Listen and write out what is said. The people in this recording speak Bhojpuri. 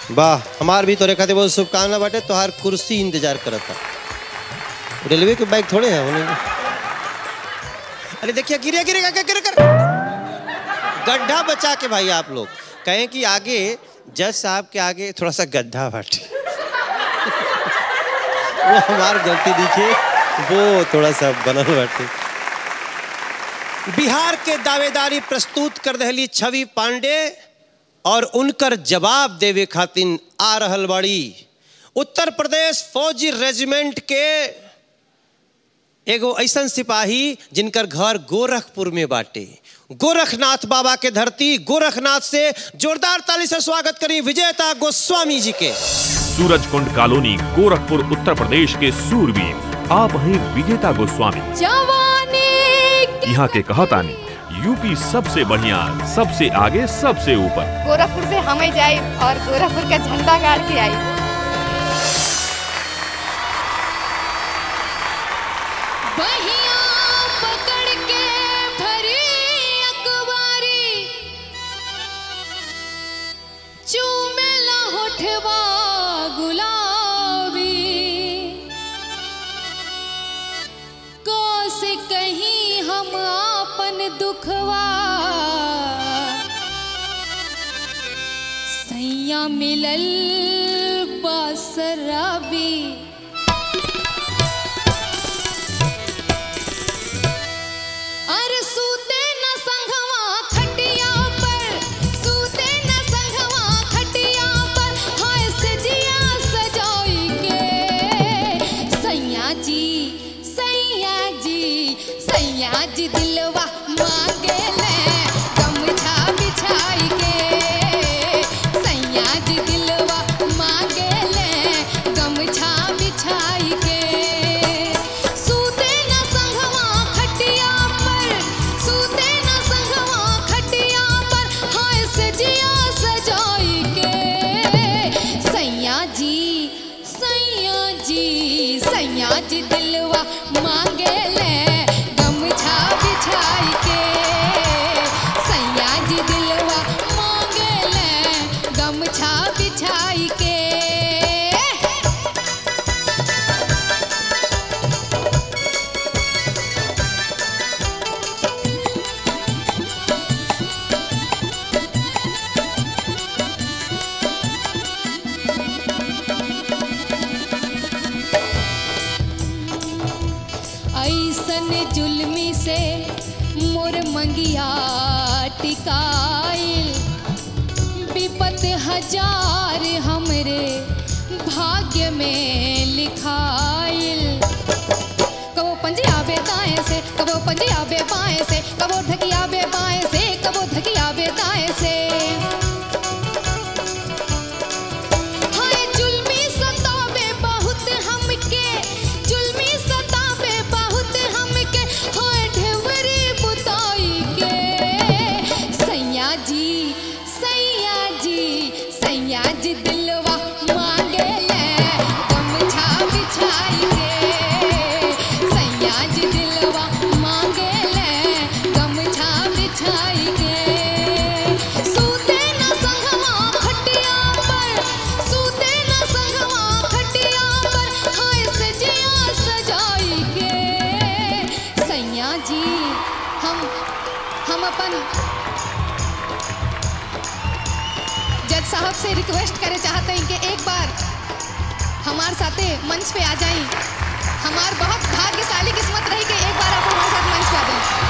वाह हमार भी तोरे खातिर बहुत शुभकामना बाटे तोहार कुर्सी इंतजार करत था रेलवे के बाइक थोड़े हैं उन्हें अरे देखिए गिरे गिरे गिरे गिरे कर गड्ढा बचा के भाई आप लोग कहें कि आगे जज साहब के आगे थोड़ा सा गड्ढा बाटे वो हमार गलती दिखे वो थोड़ा सा बनल बाटे बिहार के दावेदारी प्रस्तुत कर दहली छवि पांडे और उनकर जवाब देवे खातिन आ रहल बाड़ी उत्तर प्रदेश फौजी रेजिमेंट के एगो ऐसन सिपाही जिनकर घर गोरखपुर में बाटे गोरखनाथ बाबा के धरती गोरखनाथ से जोरदार ताली से स्वागत करी विजेता गोस्वामी जी के सूरज कुंड कॉलोनी गोरखपुर उत्तर प्रदेश के सूरवीर आप हैं विजेता गोस्वामी जवानी यहाँ के कहतानी यूपी सबसे बढ़िया सबसे आगे सबसे ऊपर गोरखपुर से हमें जाए और गोरखपुर का झंडा गाड़ के आई बहिया पकड़ के भरी अखबारी चूमेला होठवा गुलाबी से कहीं हम आपन दुखवा सैया मिलल बासराबी अरे सूते न संघवा खटिया पर सूते न संघवा खटिया पर हाय सजिया सजाई के सैया जी सैया जी सैया जी दिलवा मांगे ले गमछा बिछाई के सैया जी दिलवा मांगे ले गमछा बिछाई के सूते न संघवा खटिया पर सूते न संघवा खटिया पर हाय सजिया सजाई के सैया जी सैया जी सैया जी दिलवा मांगे ले गमछा बिछाई के सैया जी दिलवा मांगे ले गमछा बिछाई के ऐसन जुल्मी से मोर मंगिया टिकाइल विपत हजार हमरे भाग्य में लिखाइल कबो पंजिया बे दाएं से कबो पंजिया बे बाएं से कबो ढकिया बे बाएं से कबो ढकिया बे दाएं से हाय जुल्मी सतावे बहुत हमके जुल्मी सतावे बहुत हमके हाय ढेवरी बुताई के सैया जी सैया जी सैया जी दिलवा मांगे ले गमछा बिछाई के सैया जी दिलवा मांगे ले गमछा बिछाई के सूते न संगवा खटिया पर सूते न संगवा खटिया पर हाय सजिया सजाई के सैया जी हम हम अपन जज साहब से रिक्वेस्ट करे चाहते हैं कि एक बार हमारे साथे मंच पे आ जाएं हमार बहुत भाग्यशाली किस्मत रही कि एक बार आप हमारे साथ मंच पे आ जाएं